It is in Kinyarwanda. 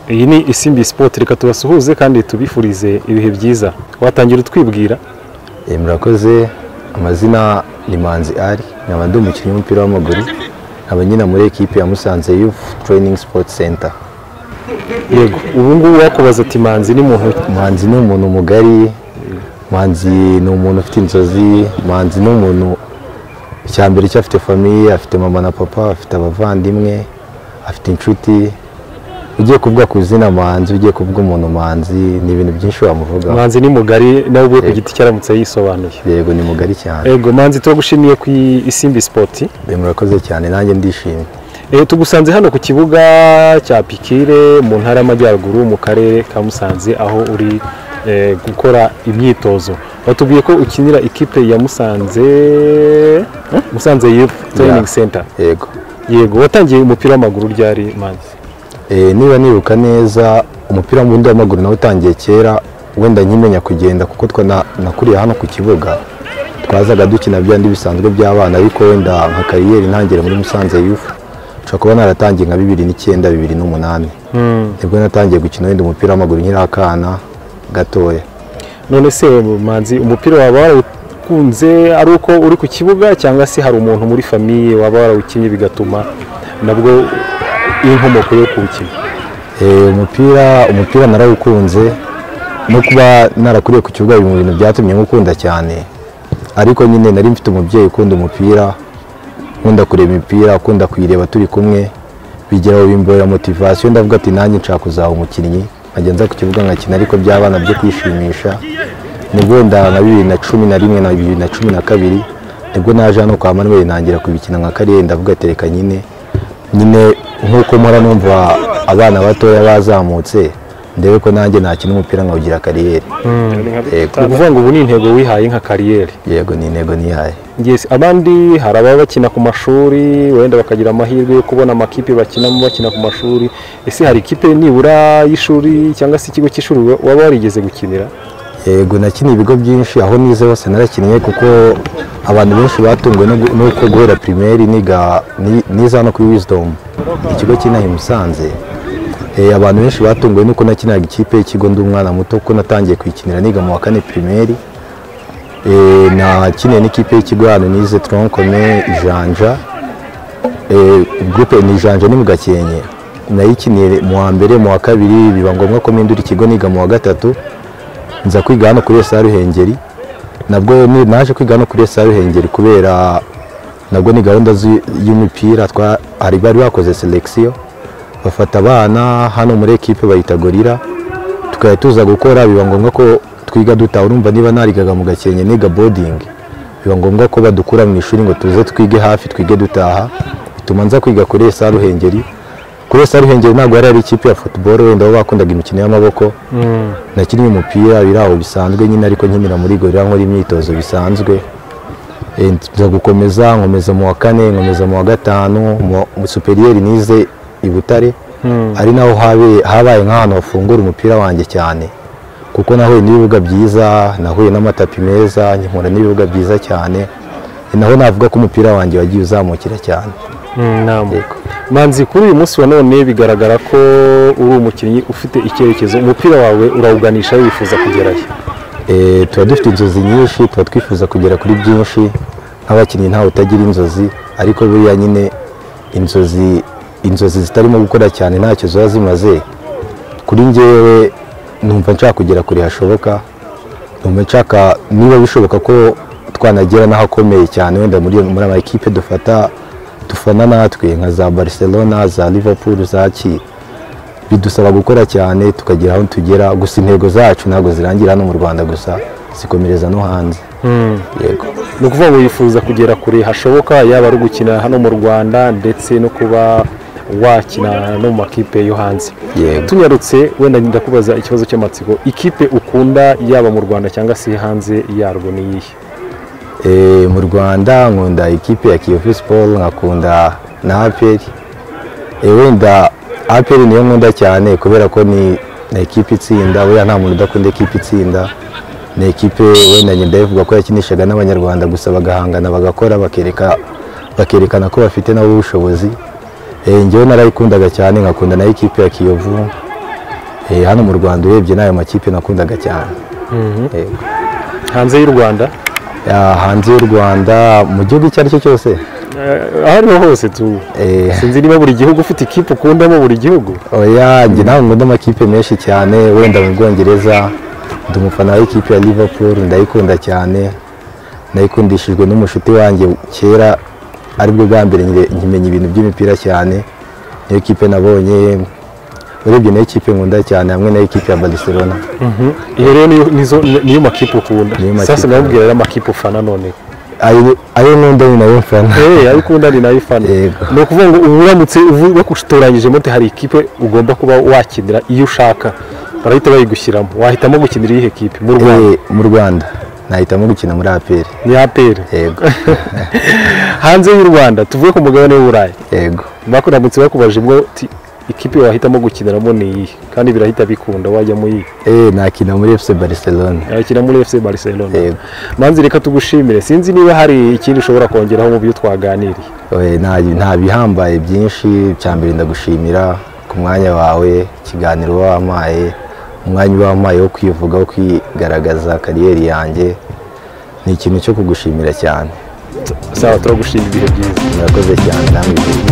iyi ni isimbi sipoti reka tubasuhuze kandi tubifurize ibihe byiza watangira utwibwira Eh, murakoze amazina ni manzi ari nkaba ndi umukinnyi w'umupira w'amaguru nkaba nyina muri ekipe ya musanze youth training sport center yego ubu ngubu wakubaza ati manzi ni muntu ki?" manzi ni umuntu mugari manzi ni umuntu ufite inzozi manzi ni umuntu icya mbere cyo afite famiye afite mama na papa afite abavandimwe afite inshuti ugiye kuvuga ku izina manzi ugiye kuvuga umuntu manzi ni ibintu byinshi wamuvugaho manzi ni mugari nawe ubwe ku giti cye aramutse yisobanuye yego ni mugari cyane yego manzi turagushimiye ku isimbi sipoti Eh, murakoze cyane nanjye ndishimye Eh, tugusanze hano ku kibuga cya pikire mu ntara y'amajyaruguru mu karere ka musanze aho uri eh, gukora imyitozo batubwiye ko ukinira ikipe ya musanze musanze youth training Yeah. center yego yego watangiye umupira w'amaguru ryari manzi Eh, niba nibuka neza umupira w'undi w'amaguru nawe utangiye kera wenda nkimenya kugenda kuko twa na- nakuriye hano ku kibuga twazaga dukina byandi bisanzwe by'abana ariko wenda nka kariyeri ntangire muri musanze yufu nshobora kuba naratangiye nka bibiri n'icyenda bibiri n'umunani nibwo natangiye gukina wenda umupira w'amaguru nkiri akana gatoya none se manzi umupira waba warawukunze ari uko uri ku kibuga cyangwa se hari umuntu muri famiye waba warawukinnye bigatuma nabwo inkomoko yo kuwukina Eh, umupira umupira narawukunze no kuba narakuriye ku kibuga biri mu bintu byatumye nkukunda cyane ariko nyine nari mfite umubyeyi ukunda umupira ukunda kureba imipira ukunda kuyireba turi kumwe bigeraho bimborera motivasiyo ndavuga ati nanjye nshaka kuzaba umukinnyi nkajya nza ku kibuga nkakina ariko by'abana byo kwishimisha nibwo wenda nka bibiri na cumi na rimwe na bibiri na cumi na kabiri nibwo naje hano kwa manuel ntangira kubikina nka kariyeri ndavuga ati reka nyine nyine nk'uko mpora numva abana batoya bazamutse ndebe ko nanjye nakina umupira nkawugira kariyeri yego ni ukuvuga ngo ubu ni intego wihaye nka kariyeri yego ni intego nihaye Yes, abandi hari ababa bakina ku mashuri wenda bakagira amahirwe yo kubona amakipe bakinamo bakina ku mashuri ese hari ikipe nibura y'ishuri cyangwa se ikigo cy'ishuri waba warigeze gukinira yego nakiniye ibigo byinshi aho nize hose narakinnye kuko abantu benshi batunguwe no gu- nuko guhera pirimeri niga ni- nize hano kuri wizidomu ikigo cy'inaha i musanze Eh, abantu benshi batunguwe nuko nakinaga ikipe y'ikigo ndi umwana muto kuko natangiye kuyikinira niga mu wa kane pirimeri Eh, nakiniye n'ikipe y'ikigo hano nize toronkome ijanja Eh, gurupe ni ijanja ni mu gakenke nayikiniye mu wa mbere mu wa kabiri biba ngombwa ko mpindura ikigo niga mu wa gatatu nza kwiga hano kuri esa ruhengeri nabwo ni- naje kwiga hano kuri esa ruhengeri kubera nabwo ni gahunda z'u- y'umupira twa- hari bari bakoze selekisiyo bafata abana hano muri ekipe bayita gorira tukajya tuza gukora biba ngombwa ko twiga dutaha urumva niba narigaga mu gakenke niga bodingi biba ngombwa ko badukura mu ishuri ngo tuze twige hafi twige dutaha bituma nza kwiga kuri esa ruhengeri kuri esa ruhengeri ntabwo yari ari ikipe ya futuboro wenda bo bakundaga imikino y'amaboko nakinnye umupira biri aho bisanzwe nyine ariko nkinira muri gorira nkora imyitozo bisanzwe Eh, nza gukomeza nkomeza mu wa kane nkomeza mu wa gatanu mu wa- mu superiyeri nize i butare ari naho habe- habaye nk'ahantu hafungura umupira wanjye cyane kuko nahuye n'ibibuga byiza nahuye n'amatapi meza nkihura n'ibibuga byiza cyane Ni naho navuga ko umupira wanjye wagiye uzamukira cyane Yego. manzi kuri uyu munsi wa none bigaragara ko uri umukinnyi ufite icyerekezo umupira wawe urawuganisha wifuza kugerayo Eh, tuba dufite inzozi nyinshi tuba twifuza kugera kuri byinshi nk'abakinnyi ntawe utagira inzozi ariko buriya nyine inzozi inzozi zitarimo gukora cyane ntacyo ziba zimaze kuri njyewe numva nshaka kugera kure hashoboka numva nshaka niba bishoboka ko twanagera n'ahakomeye cyane wenda muri muri ama ekipe dufata dufana natwe nka za barcelona za liverpool za ki bidusaba gukora cyane tukagera aho tugera gusa intego zacu ntabwo zirangira hano mu rwanda gusa zikomereza no hanze yego ni ukuvuga ngo wifuza kugera kure hashoboka yaba ari ugukina hano mu rwanda ndetse no kuba wakina no mu makipe yo hanze Yego. tunyarutse wenda ndakubaza ikibazo cy'amatsiko ikipe ukunda yaba mu rwanda cyangwa se hanze yarwo ni iyihe Eh, mu rwanda nkunda ikipe ya kiyovu siporo nkakunda na aperi Eh, wenda aperi niyo nkunda cyane kubera ko ni ni ekipe itsinda buriya nta muntu udakunda ekipe itsinda ni ekipe wenda nyenda ivuga ko yakinishaga n'abanyarwanda gusa bagahangana bagakora bakereka bakerekana ko bafite nabo ubushobozi Eh, njyewe narayikundaga cyane nkakunda na ekipe ya kiyovu Eh, hano mu rwanda urebye n'ayo makipe nakundaga cyane Yego. hanze y'u rwanda Ah, hanze y'u rwanda mu gihugu icyo ari cyo cyose Eh, aho ariho hose tu eh, sinzi niba buri gihugu ufite ikipe ukundamo buri gihugu oya njye nawe nkunda amakipe menshi cyane wenda mu bwongereza ndi umufana w'ikipe ya liverpool ndayikunda cyane nayikundishijwe n'umushuti wanjye kera aribwo bwa mbere nyire- nkimenya ibintu by'imipira cyane niyo kipe nabonye urebye niyo kipe nkunda cyane hamwe nayo kipe ya barcelona iyo rero niyo- nizo- niyo makipe ukunda Niyo makipe sasa namubwira rero amakipe ufana noneho ayo ayo nkunda ni nayo mfana Eh, ayo ukunda ni nayo ufana Yego. ni ukuvuga ngo ubu uramutse uvu- bakutoranyijemo uti hari ikipe ugomba kuba wakinira iyo ushaka barahita bayigushyiramo wahitamo gukinira iyihe kipe mu rwanda Eh, mu rwanda nahitamo gukina muri aperi ni apr yego hanze y'u rwanda tuvuge ku mugabane w'uburayi yego bakuramutse bakubajimwo uti ikipe wahitamo gukiniramo ni iyihe kandi birahita bikunda wajyamo iyihe eh, nakina muri fc barcelona yakina muri fc barcelona Yego. manzi reka tugushimire sinzi niba hari ikindi ushobora kongeraho mu byo twaganiriye Oye, nta nta bihambaye byinshi icya mbere ndagushimira ku mwanya wawe ikiganiro wampaye umwanya wampaye wo kwivuga wo kwigaragaza kariyeri yanjye ni ikintu cyo kugushimira cyane sawa turagushima ibihe byiza murakoze cyane namwe